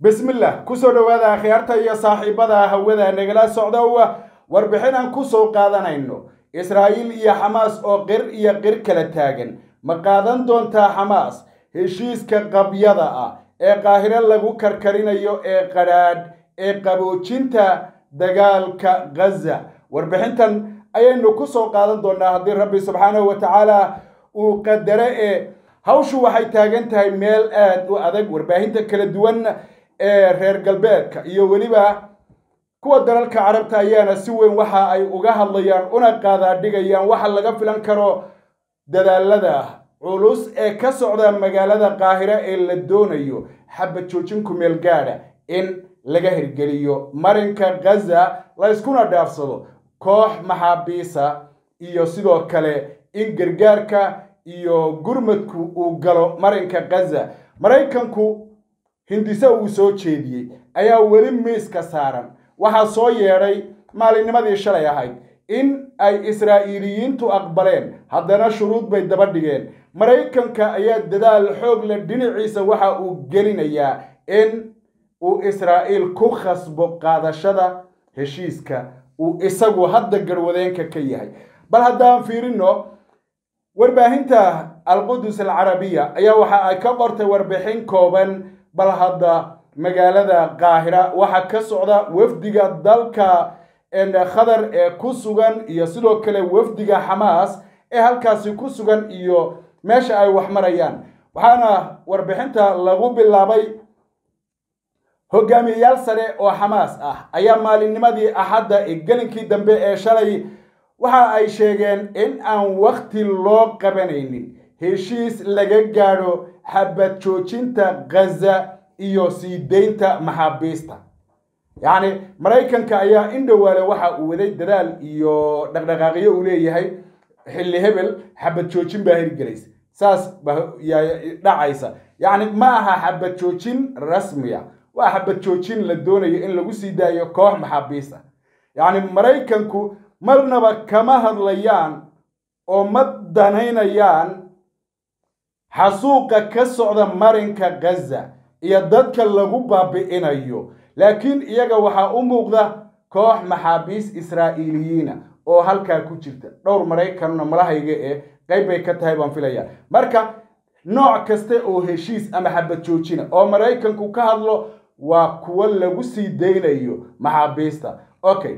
bismillah kusoo dhowaada akhyaarta iyo saaxiibada hawada nagala socda warbixin aan ku soo qaadanayno israa'iil iyo xamaas oo qir iyo qir kala taagan ma qaadan doontaa xamaas heshiiska qabyada ah ee qaahiro lagu karkarinayo ee qadhaadh ee qaboojinta dagaalka ghaza warbixintan ayaynu ku soo qaadan doonaa haddii rabbi subxaanahu wa tacaala uu qadare ee hawshu waxay taagan tahay meel aad u adag warbaahinta kala duwan ee reer galbeedka iyo weliba kuwa dalalka carabta ayaana si weyn waxa ay uga hadlayaan una qaadaadhigayaan waxa laga filan karo dadaalada culus ee ka socda magaalada qaahiro ee la doonayo xabad joojin kumeel gaadha in laga hirgeliyo marinka ghaza la yskuna dhaafsado koox maxaabiisa iyo sidoo kale in gargaarka iyo gurmadku uu galo marinka ghaza maraykanku hindise uu soo jeediyey ayaa weli miiska saaran waxaa soo yeedhay maalinnimadii shalay ahayd in ay israa'iiliyiintu aqbaleen haddana shuruud bay daba dhigeen maraykanka ayaa dadaal xoog leh dhinaciisa waxa uu gelinayaa in uu israa'iil ku khasbo qaadashada heshiiska uu isagu hadda garwadeenka ka yahay bal haddaan fiirino warbaahinta alqudus alcarabiya ayaa waxa ay ka qortay warbixin kooban bal hadda magaalada qaahira waxaa ka socda wafdiga dalka khadar ee ku sugan iyo sidoo kale wafdiga xamaas ee halkaasi ku sugan iyo meesha ay wax marayaan waxaana warbixinta lagu bilaabay hogaamiyeyaal sare oo xamaas ah ayaa maalinnimadii axadda ee gelinkii dambe ee shalay waxa ay sheegeen in aan wakhti loo qabanaynin heshiis laga gaadho xabad joojinta ghaza iyo sii deynta maxaabiista yacni maraykanka ayaa in dhowaale waxa uu waday dadaal iyo dhaqdhaqaaqyo uu leeyahay xilli hebel xabad joojin baa hirgelaysa saas baa dhacaysa yacni ma aha xabad joojin rasmiya waa xabad joojin la doonayo in lagu sii daayo koox maxaabiista yacni maraykanku marnaba kama hadlayaan oo ma danaynayaan xasuuqa ka socda marinka ghaza iyo dadka lagu baabi'inayo laakiin iyaga waxaa u muuqda koox maxaabiis israa'iiliyiina oo halkaa ku jirta dhowr maraykanna malahayga ee qayb bay ka tahay baan filaya marka nooc kaste oo heshiis ama xabad joojina oo maraykanku ka hadlo waa kuwo lagu sii daynayo maxaabiista okay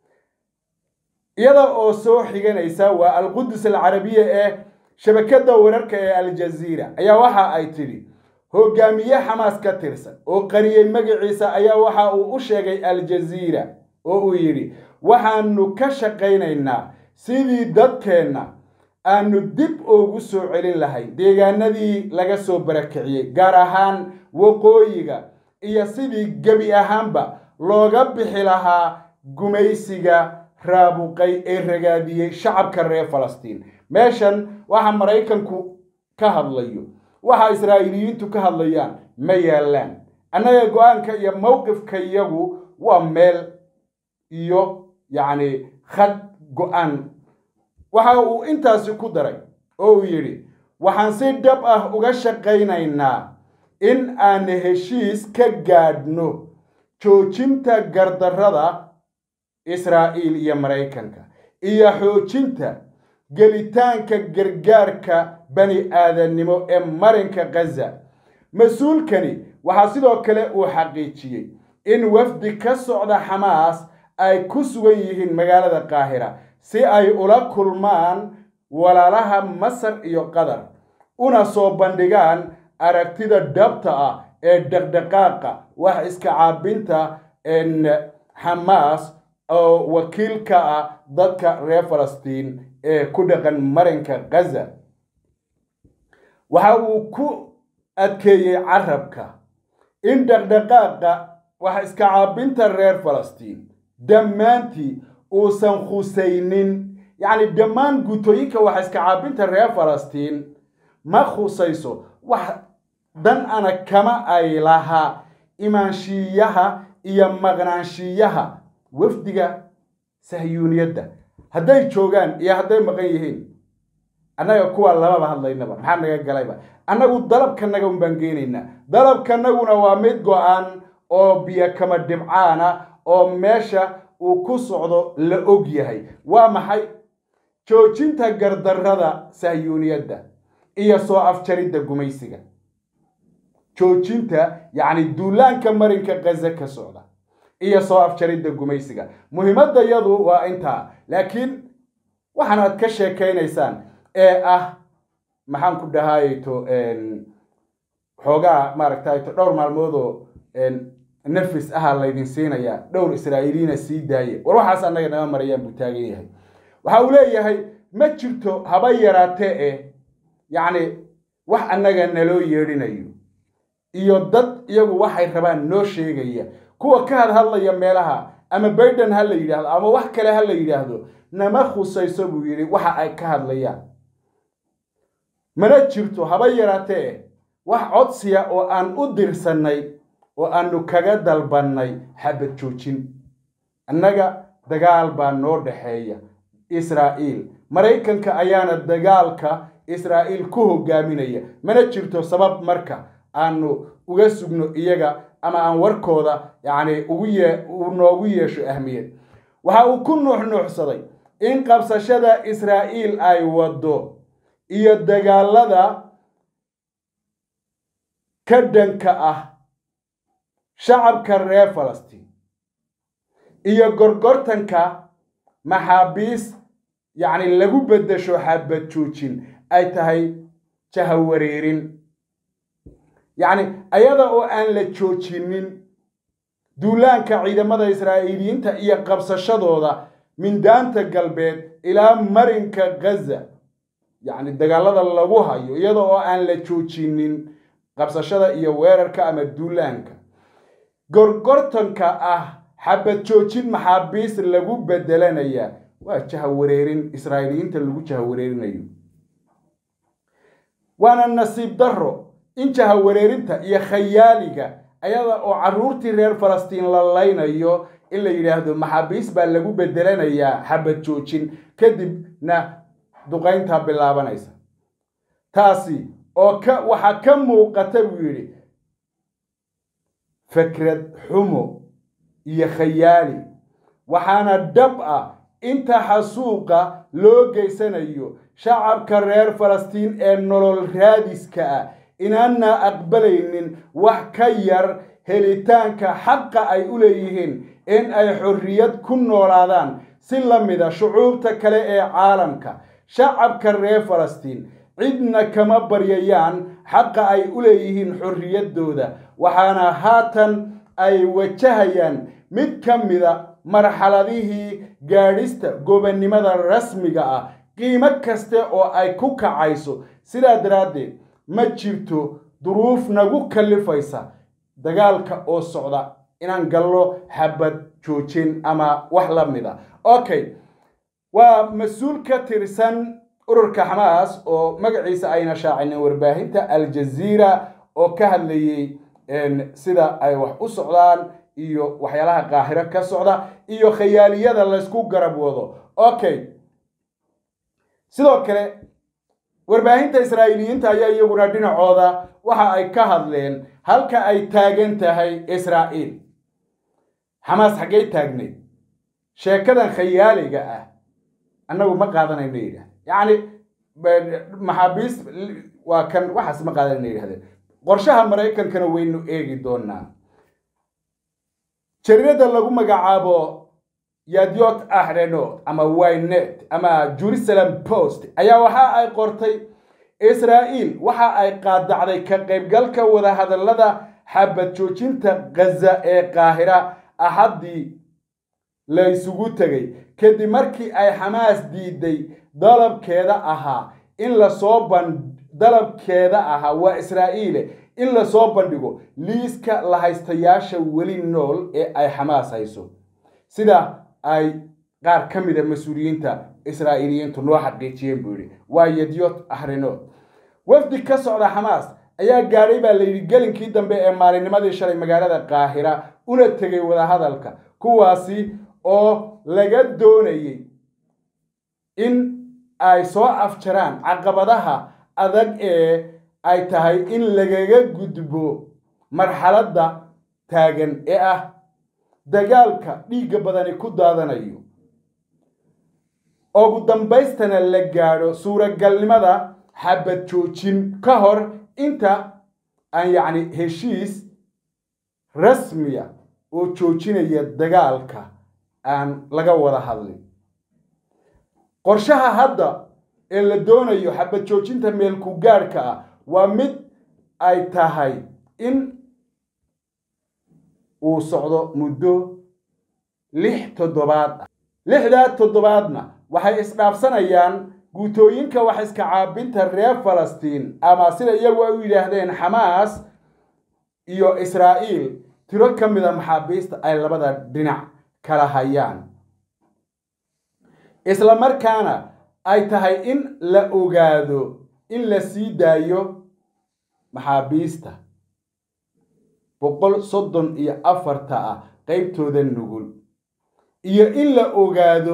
iyada oo soo xiganaysa waa alqudus alcarabiya ee shabakadda wararka ee aljaziira ayaa waxa ay tidhi hogaamiye xamaas ka tirsan oo qariyey magaciisa ayaa waxa uu u sheegay aljaziira oo uu yidhi waxaanu ka shaqaynaynaa sidii dadkeenna aanu dib ugu soo celin lahayn deegaanadii laga soo barakiciyey gaar ahaan waqooyiga iyo sidii gebi ahaanba looga bixi lahaa gumaysiga raabuqay ee ragaadiyey shacabka reer falastiin meeshan waxa maraykanku ka hadlayo waxa israa'iiliyiintu ka hadlayaan ma yaallaan annaga go-aanka iyo mowqifka iyagu waa meel iyo yacni khad go-aan waxa uu intaasi ku daray oo uu yidhi waxaan si dhab ah uga shaqaynaynaa in aan heshiis ka gaadhno joojinta gardarrada israa'iil iyo maraykanka iyo xoojinta gelitaanka gargaarka bani aadannimo ee marinka ghaza mas-uulkani waxaa sidoo kale uu xaqiijiyey in wafdi ka socda xamaas ay ku sugan yihiin magaalada qaahira si ay ula kulmaan walaalaha masar iyo qatar una soo bandhigaan aragtida dhabta ah ee dhaqdhaqaaqa wax iska caabinta xamaas oo wakiil ka ah dadka reer falastiin ee ku dhaqan marinka ghaza waxa uu ku adkeeyey carabka in dhaqdhaqaaqa wax iska caabinta reer falastiin dhammaantii uusan khusaynin yacni dhammaan guutooyinka wax iska caabinta reer falastiin ma khusayso wax dan ana kama ay lahaa imaanshiiyaha iyo maqnaanshiiyaha wafdiga sahyuuniyadda hadday joogaan iyo hadday maqan yihiin annaga kuwa lababa hadlaynaba maxaa naga galayba annagu dalabkanaga un baan geenaynaa dalabkanaguna waa mid go-an oo biyo kama dhibcaana oo meesha uu ku socdo la og yahay waa maxay joojinta gardarrada sahyuuniyadda iyo soo afjaridda gumaysiga joojinta yacni duulaanka marinka kaza ka socda iyo soo afjaridda gumaysiga muhiimadda yadu waa intaa laakiin waxaan aad ka sheekaynaysaan ee ah maxaan ku dhahayto xoogaa maaragtayto dhowr maalmoodoo nafis ahaa laydin siinayaa dhowr israa'iiliina sii daaye war waxaas annaga nama marayaan buu taagan yahay waxa uu leeyahay ma jirto haba yaraatee eh yacni wax annaga naloo yeedhinayo iyo dad iyagu waxay rabaan noo sheegaya kuwa ka hadhadlaya meelaha ama baiden ha la yidhaahdo ama wax kale ha la yidhaahdo nama khusayso buu yidhi waxa ay ka hadlayaan mana jirto haba yaraatee wax codsiya oo aan u dirsannay oo aanu kaga dalbannay xabad joojin annaga dagaal baa noo dhexeeya israa'iil maraykanka ayaana dagaalka israa'iil ku hogaaminaya mana jirto sabab marka aanu uga sugno iyaga ama aan warkooda yacni ugu yee uu noogu yeesho ahmiyad waxa uu ku nuuxnuuxsaday in qabsashada israa'iil ay waddo iyo dagaalada ka dhanka ah shacabka reer falastiin iyo gorgortanka maxaabiis yacni lagu beddesho xabad joojin ay tahay jahawareerin yacni ayada oo aan la joojinin duulaanka ciidamada israa'iiliyiinta iyo qabsashadooda mindaanta galbeed ilaa marinka gaza yacni dagaalada lagu hayo iyada oo aan la joojinin qabsashada iyo weerarka ama duulaanka gorgortanka ah xabad joojin maxaabiis lagu bedelanaya waa jahawareerin israa'iiliyiinta lagu jahawareerinayo waana nasiib darro in jahawareerinta iyo khayaaliga ayada oo carruurtii reer falastiin la laynayo in la yidhaahdo maxaabiis baa lagu bedelanayaa xabad joojin kadibna duqayntaa bilaabanaysa taasi oo ka waxaa ka muuqata buu yidhi fikrad xumo iyo khayaali waxaana dhab ah inta xasuuqa loo geysanayo shacabka reer falastiin ee nolol raadiska ah inaana aqbalaynin wax ka yar helitaanka xaqa ay u leeyihiin in ay xorriyad ku noolaadaan si la mida shucuubta kale ee caalamka shacabka reer falastiin cidna kama baryayaan xaqa ay u leeyihiin xorriyaddooda waxaana haatan ay wajahayaan mid ka mida marxaladihii gaadhista gobonnimada rasmiga ah qiimo kaste oo ay ku kacayso sidaa daraaddeed ma jirto duruuf nagu kallifaysa dagaalka oo socda inaan gallo xabad joojin ama wax la mid a okay waa mas-uul ka tirsan ururka xamaas oo magaciisa ayna shaacinin warbaahinta aljaziira oo ka hadlayey sida ay wax u socdaan iyo waxyaalaha qaahiro ka socda iyo khayaaliyada laysku garab wado okay sidoo kale warbaahinta israa'iiliyiinta ayaa iyaguna dhinacooda waxa ay ka hadleen halka ay taagan tahay israa'iil xamaas xaggay taagnayd sheekadan khayaaliga ah annagu ma qaadanayno yidhah yacni maxaabiis waa kan waxaas ma qaadanayno yidhahdeen qorshaha maraykankana waynu eegi doonaa jaridada lagu magacaabo yadyot ahrenot ama wynet ama jerusalem post ayaa waxa ay qortay israa'iil waxa ay qaadacday ka qaybgalka wadahadallada xabad joojinta gaza ee qaahira axaddii la isugu tegay kadib markii ay xamaas diiday dalabkeeda ahaa in lasoo ban dalabkeeda ahaa waa israa'iile in lasoo bandhigo liiska lahaystayaasha weli nool ee ay xamaas hayso sida ay qaar ka mida mas-uuliyiinta israa'iiliyiintu noo xaqiijiyeen buu yidhi waa yadyot ahrinood wafdi ka socda xamaas ayaa gaadhay baa layidhi gelinkii dambe ee maalinnimadii shalay magaalada qaahira una tegay wadahadalka kuwaasi oo laga doonayey in ay soo afjaraan caqabadaha adag ee ay tahay in lagaga gudbo marxaladda taagan ee ah dagaalka dhiigga badani ku daadanayo ugu dambaystana la gaadho suuragalnimada xabad joojin ka hor inta aan yacni heshiis rasmiya oo joojinaya dagaalka aan laga wada hadlin qorshaha hadda ee la doonayo xabad joojinta meelku gaadhka ah waa mid ay tahay in uu socdo muddo lix toddobaad ah lixdaa toddobaadna waxay isdhaafsanayaan guutooyinka wax iska caabinta reer falastiin ama sida iyagu ay u yidhaahdeen xamaas iyo israa'iil tiro ka mida maxaabiista ay labada dhinac kala hayaan isla markaana ay tahay in la ogaado in la sii daayo maxaabiista boqol soddon iyo afarta ah qaybtooda nugul iyo in la ogaado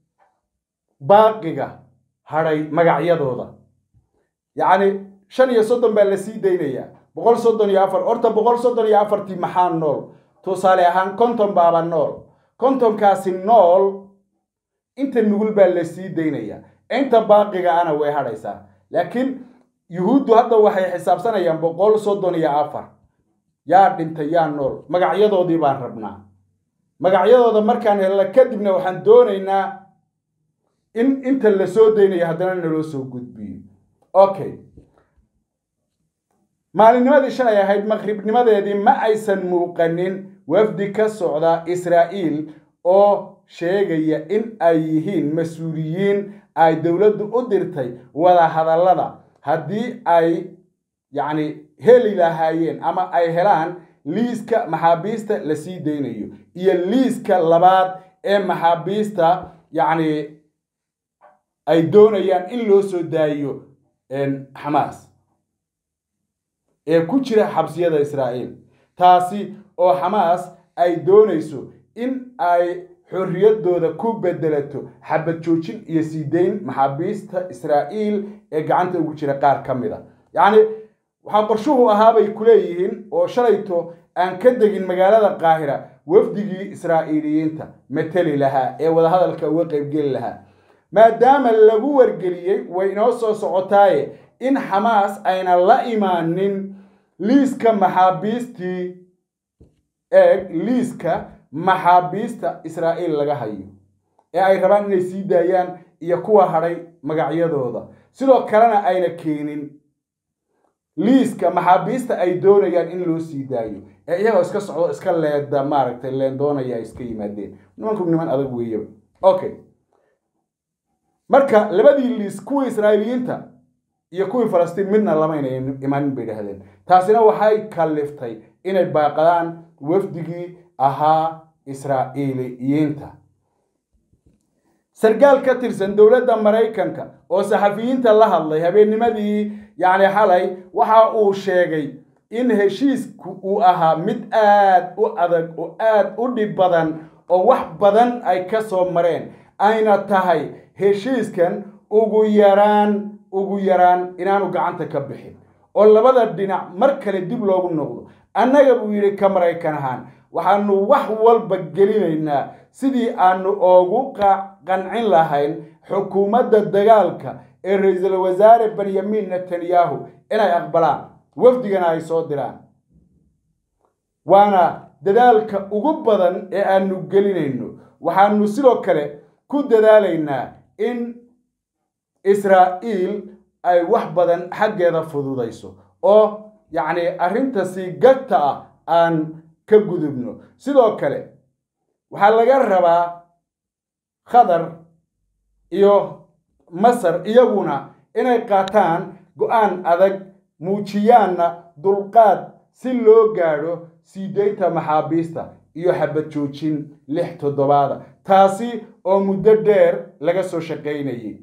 baaqiga hadhay magacyadooda yacni shan iyo soddon baa la sii daynayaa boqol soddon iyo afar horta boqol soddon iyo afartii maxaa nool tusaale ahaan konton baaba nool kontonkaasi nool inta nugul baa la sii daynayaa inta baaqiga ana way hadhaysaa laakiin yuhuuddu hadda waxay xisaabsanayaan boqol soddon iyo afar yaa dhintay yaa nool magacyadoodii baan rabnaa magacyadooda markaan helna kadibna waxaan doonaynaa in inta la soo daynayo haddana naloo soo gudbiyo okay maalinnimadii shalay ahayd maqribnimadeedii ma aysan muuqanin wafdi ka socda israa'iil oo sheegaya in ay yihiin mas-uuliyiin ay dowladdu u dirtay wada hadallada haddii ay yacni heli lahaayeen ama ay helaan liiska maxaabiista la sii daynayo iyo liiska labaad ee maxaabiista yacni ay doonayaan in loo soo daayiyo xamaas ee ku jira xabsiyada israa'iil taasi oo xamaas ay doonayso in ay xorriyaddooda ku bedelato xabad joojin iyo sii dayn maxaabiista israa'iil ee gacanta ugu jira qaar ka mid a yacni waxaa qorshuhu ahaabay ku leeyihiin oo shalayto aan ka degin magaalada qaahira wafdigii israa'iiliyiinta mateli lahaa ee wadahadalka uga qaybgeli lahaa maadaama lagu wargeliyey way inoo soo socotaaye in xamaas ayna la imaanin liiska maxaabiistii eeg liiska maxaabiista israa'iil laga hayo ee ay rabaan inay sii daayaan iyo kuwa hadhay magacyadooda sidoo kalena ayna keenin liiska maxaabiista ay doonayaan in loo sii daayo ee iyagoo iska socdo iska leeda maaragtay leendoonaya ay iska yimaadeen nimanku niman adag weeyaba okay marka labadii liis kuwii israa'iiliyiinta iyo kuwii falastiin midna lamayna imaanin bay dhahdeen taasina waxay kalliftay inay baaqadaan wafdigii ahaa israa'iiliyiinta sarkaal ka tirsan dowladda maraykanka oo saxafiyiinta la hadlay habeennimadii yacni xalay waxa uu sheegay in heshiisku uu ahaa mid aad u adag oo aad u dhib badan oo wax badan ay ka soo mareen ayna tahay heshiiskan ugu yaraan ugu yaraan inaanu gacanta ka bixin oo labada dhinac mar kale dib loogu noqdo annaga buu yidhi ka maraykan ahaan waxaanu wax walba gelinaynaa sidii aanu oogu qancin lahayn xukuumadda dagaalka ee ra-iisul wasaare benyamin netanyahu inay aqbalaan wafdigana ay soo diraan waana dadaalka ugu badan ee aanu gelinayno waxaanu sidoo kale ku dadaalaynaa in israa'iil ay wax badan xaggeeda fududayso oo yacni arrintaasi gagta ah aan ka gudubno sidoo kale waxaa laga rabaa khadar iyo masar iyaguna inay qaataan go-aan adag muujiyaanna dulqaad si loo gaadho sii daynta maxaabiista iyo xabad joojin lix toddobaada taasi oo muddo dheer laga soo shaqaynayay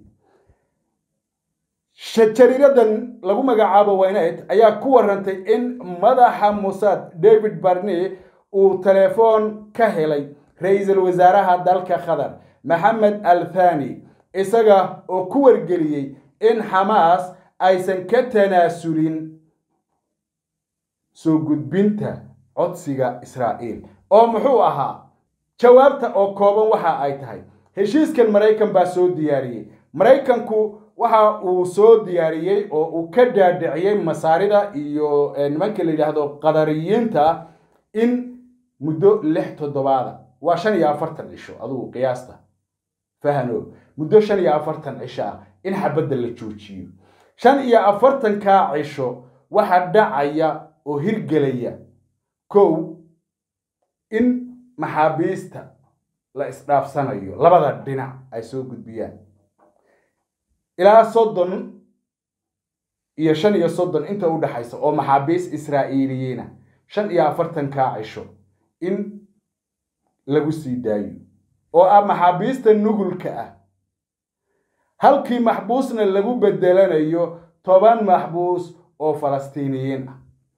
jariiradan lagu magacaabo waynet ayaa ku warantay in madaxa musaad david barne uu telefoon ka helay ra-iisul wasaaraha dalka qatar maxamed al thani isaga oo ku wargeliyey in xamaas aysan ka tanaasulin soo gudbinta codsiga israa'iil oo muxuu ahaa jawaabta oo kooban waxa ay tahay heshiiskan maraykan baa soo diyaariyey maraykanku waxa uu soo diyaariyey oo uu ka dhaadhiciyey masaarida iyo nimanka la yidhaahdo qadariyiinta in muddo lix toddobaada waa shan iyo afartan cisho adugu qiyaasta fahano muddo shan iyo afartan cisho ah in xabadda la joojiyo shan iyo afartankaa cisho waxa dhacaya oo hirgelaya kow in maxaabiista la isdhaafsanayo labada dhinac ay soo gudbiyaan ilaa soddon iyo shan iyo soddon inta u dhaxaysa oo maxaabiis israa'iiliyiina shan iyo afartankaa cisho in lagu sii daayo oo ah maxaabiista nugulka ah halkii maxbuusna lagu bedelanayo toban maxbuus oo falastiiniyiin ah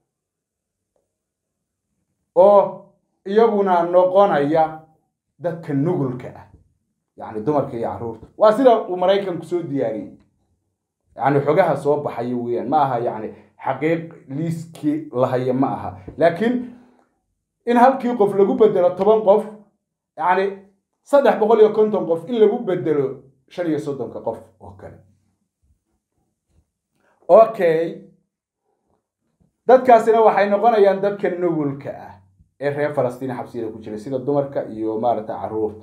oo iyaguna noqonaya dadka nugulka ah yacni dumarka iyo carruurta waa sida uu maraykanku soo diyaariyey yacni xogaha soo baxaya weeyaan ma aha yacni xaqiiq liiskii lahaya ma aha laakiin in halkii qof lagu bedelo toban qof yacni saddex boqol iyo konton qof in lagu bedelo shan iyo soddonka qof oo kale okay dadkaasina waxay noqonayaan dadka nugulka ah ee reer falastiin xabsiyada ku jira sida dumarka iyo maaragta carruurta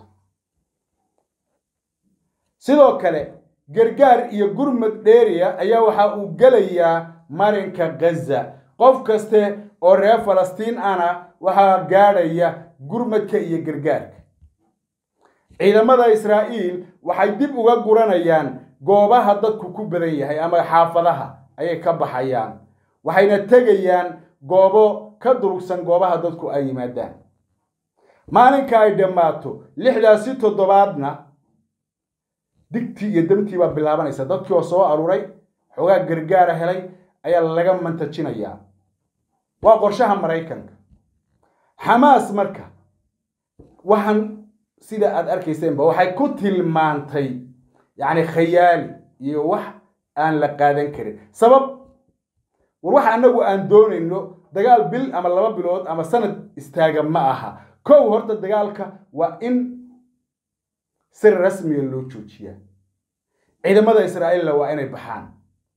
sidoo kale gargaar iyo gurmad dheeriya ayaa waxa uu gelayaa marinka ghaza qof kaste oo reer falastiin ana waxaa gaadhaya gurmadka iyo gargaarka ciidamada israa'iil waxay dib uga guranayaan goobaha dadku ku badan yahay ama xaafadaha ayay ka baxayaan waxayna tegayaan goobo ka durugsan goobaha dadku ay yimaadaan maalinka ay dhammaato lixdaasi toddobaadna digtii iyo damtii baa bilaabanaysa dadkii oo soo aruuray xoogaa gargaara helay ayaa laga mantajinayaa waa qorshaha maraykanka xamaas marka waxaan sida aad arkayseenba waxay ku tilmaantay yacni khayaali iyo wax aan la qaadan karin sabab war waxa annagu aan doonayno dagaal bil ama laba bilood ama sanad istaaga ma aha kow horta dagaalka waa in si rasmiga loo joojiyaa ciidamada israa'iilla waa inay baxaan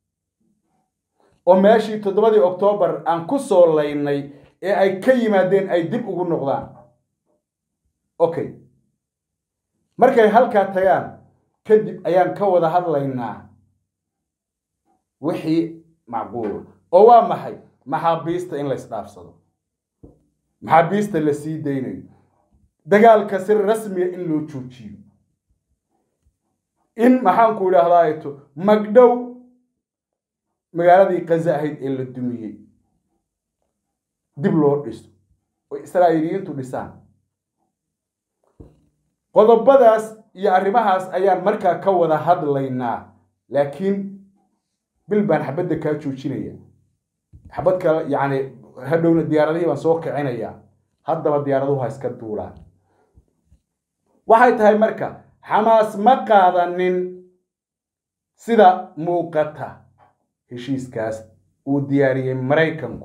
oo meeshii toddobadii oktoobar aan ku soo laynay ee ay ka yimaadeen ay dib ugu noqdaan okay markay halkaa tagaan kadib ayaan ka wada hadlaynaa wixii macquul oo waa maxay maxaabiista in la isdhaafsado maxaabiista la sii daynayo dagaalka si rasmiga in loo joojiyo in maxaanku idhaahdaato magdhow magaaladii kaza ahayd ee la dumiyey dib loo dhiso oo israa'iiliyiintu dhisaan qodobadaas iyo arrimahaas ayaan markaa ka wada hadlaynaa laakiin bil baan xabadda kaa joojinaya xabad kale yacni hadhowna diyaaradihii baan soo kicinayaa haddaba diyaaraduhu ha iska duulaan waxay tahay marka xamaas ma qaadanin sida muuqata heshiiskaas uu diyaariyey maraykanku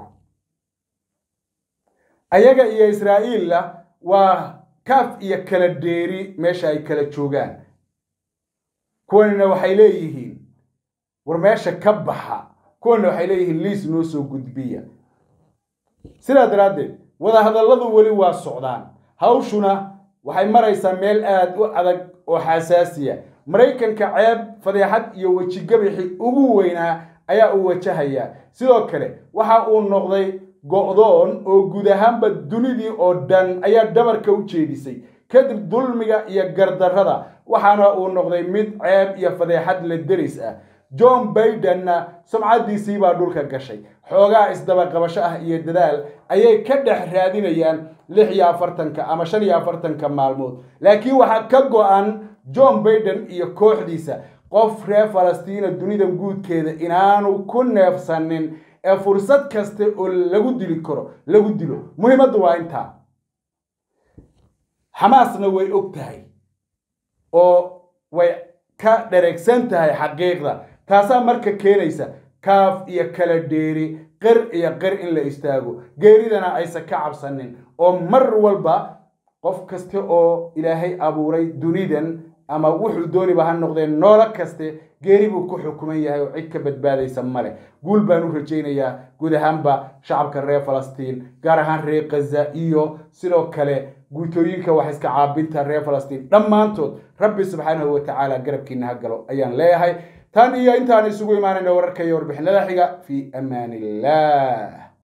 ayaga iyo israa'iilla waa kaaf iyo kala dheeri meesha ay kala joogaan kuwanina waxay leeyihiin war meesha ka baxa kuwanina waxay leeyihiin liis noo soo gudbiya sidaa daraaddeed wadahadalladu weli waa socdaan hawshuna waxay maraysaa meel aad u adag oo xasaasiya maraykanka ceeb fadeexad iyo wejigabixi ugu weynaa ayaa uu wajahayaa sidoo kale waxa uu noqday go'doon oo guud ahaanba dunidii oo dhan ayaa dhabarka u jeedisay kadib dulmiga iyo gardarrada waxaana uu noqday mid ceeb iyo fadeexad la deris ah john baidenna sumcaddiisii baa dhulka gashay xoogaa isdabaqabasho ah iyo dadaal ayay ka dhex raadinayaan lix iyo afartanka ama shan iyo afartanka maalmood laakiin waxaa ka go-an john baiden iyo kooxdiisa qof reer falastiina dunida guudkeeda inaanu ku neefsanin ee fursad kasta oo lagu dili karo lagu dilo muhiimaddu waa intaa xamaasna way og tahay oo way ka dheregsan tahay xaqiiqda taasaa marka keenaysa kaaf iyo kala dheeri qir iyo qir in la istaago geeridana aysan ka cabsanin oo mar walba qof kasta oo ilaahay abuuray dunidan ama wuxuu dooniba ha noqdee noolo kaste geeri buu ku xukuman yahay oo cid ka badbaadaysa male guul baan u rajaynayaa guud ahaanba shacabka reer falastiin gaar ahaan reer khaza iyo sidoo kale guutooyinka wax iska caabinta reer falastiin dhammaantood rabbi subxaanahu watacaala garabkiina ha galo ayaan leeyahay tan iyo intaan isugu imaanayna wararka iyo warbixinada xiga fii amaan illah